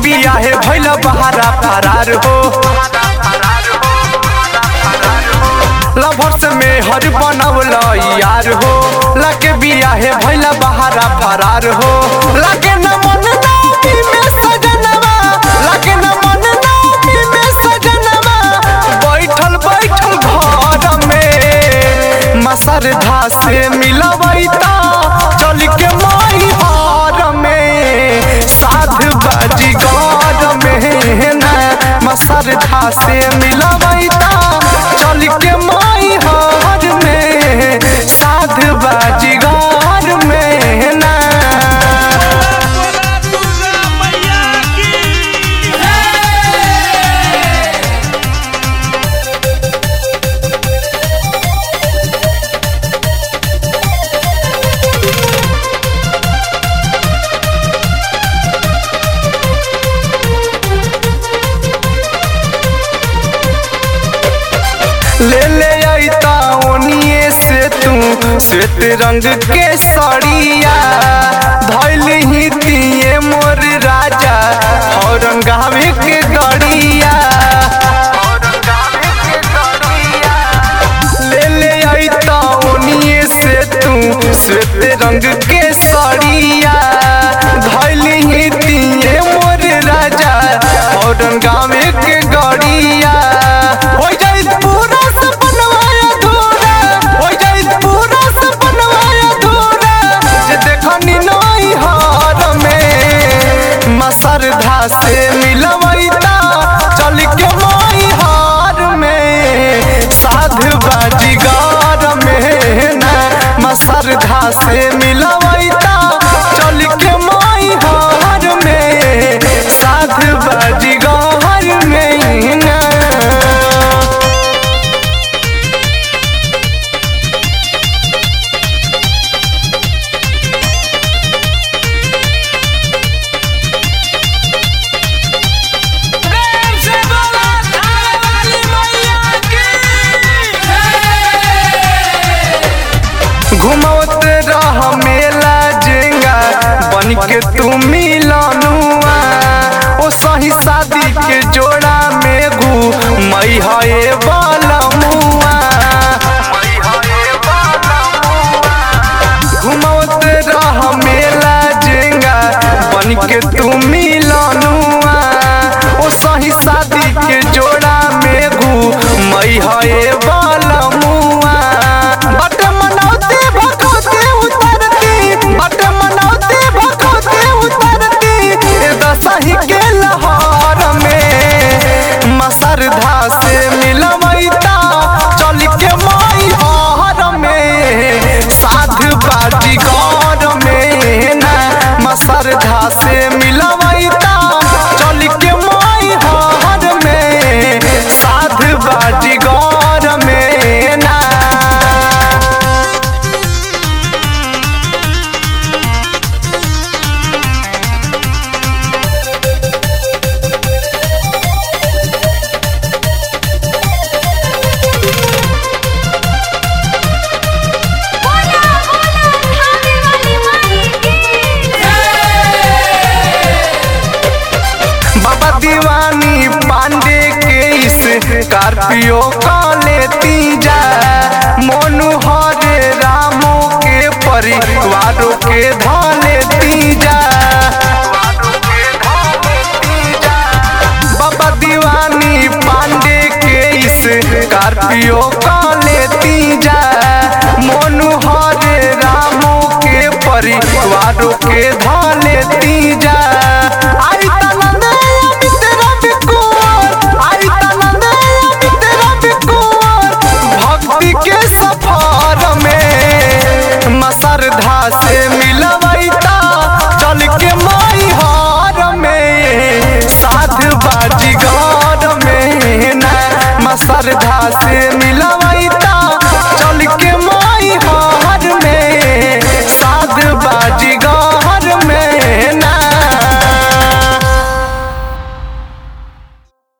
बिया है भैला बहारा फरार हो लभर्स में हर बनवल यार हो लगे बिया है भैला बहारा फरार हो लगे न मन नामी में सजनवा लगे न मन नामी में सजनवा बैठल बैठल घर में मसरधा से मिलवैता चल के माई हार में साध बाजी गौर में न मसरधा से मिलवैता चल के माई हार में साध बाजी गौर में ना बोला दुर्गा मैया की ले ले अइता ओनिए से तू श्वेत रंग के सड़िया धैल ही दिए मोर राजा औरंगाबाद के गड़िया ले ले अइता ओनिए से तू श्वेत रंग के सड़िया धैल ही दिए मोर राजा औरंगाबाद के गड़िया हो जाई पूरा सपनवा अधूरा हो जाई पूरा सपनवा अधूरा जे देखनी नई हार में मसरधा से मिलवैता चल के माई हार में साध बाजी गार में न मसरधा से मिलवैता चल के माई हार में साध बाजी गार में ना प्रेम से बोला थाने वाली मैया की घुमौत रह मेला जेंगा बन के तू मिलनुआ ओ सही शादी के जोड़ा में घू मई है बालमुआ घुमौत रह मेला जेंगा बन के तू मिलनुआ ओ सही शादी के जोड़ा में घू मई है बालमुआ बट मनौती भगवती उतरती बट मनौती भगवती उतरती ए दसही के लहर में मसरधा से मिलवैता चल के माई हार में साध बाजी गौर में न मसरधा से मिलवैता चल के माई हार में साध बाजी गौर में ना बोला बोला थाने वाली माई की बाबा दीवानी पांडे के इस स्कॉर्पियो का लेती जा मोनू हरे रामो के परिवारों के धा लेती जा बाबा दीवानी पांडे के इस स्कॉर्पियो का लेती जा मोनू हरे रामो के परिवारों के धा लेती जा आई तनंदे मित्र बिकुर आई तनंदे मित्र बिकुर भक्ति के सफर में मसरधा से मिलवैता चल के माई हार में साध बाजी गौर में न मसरधा से मिलव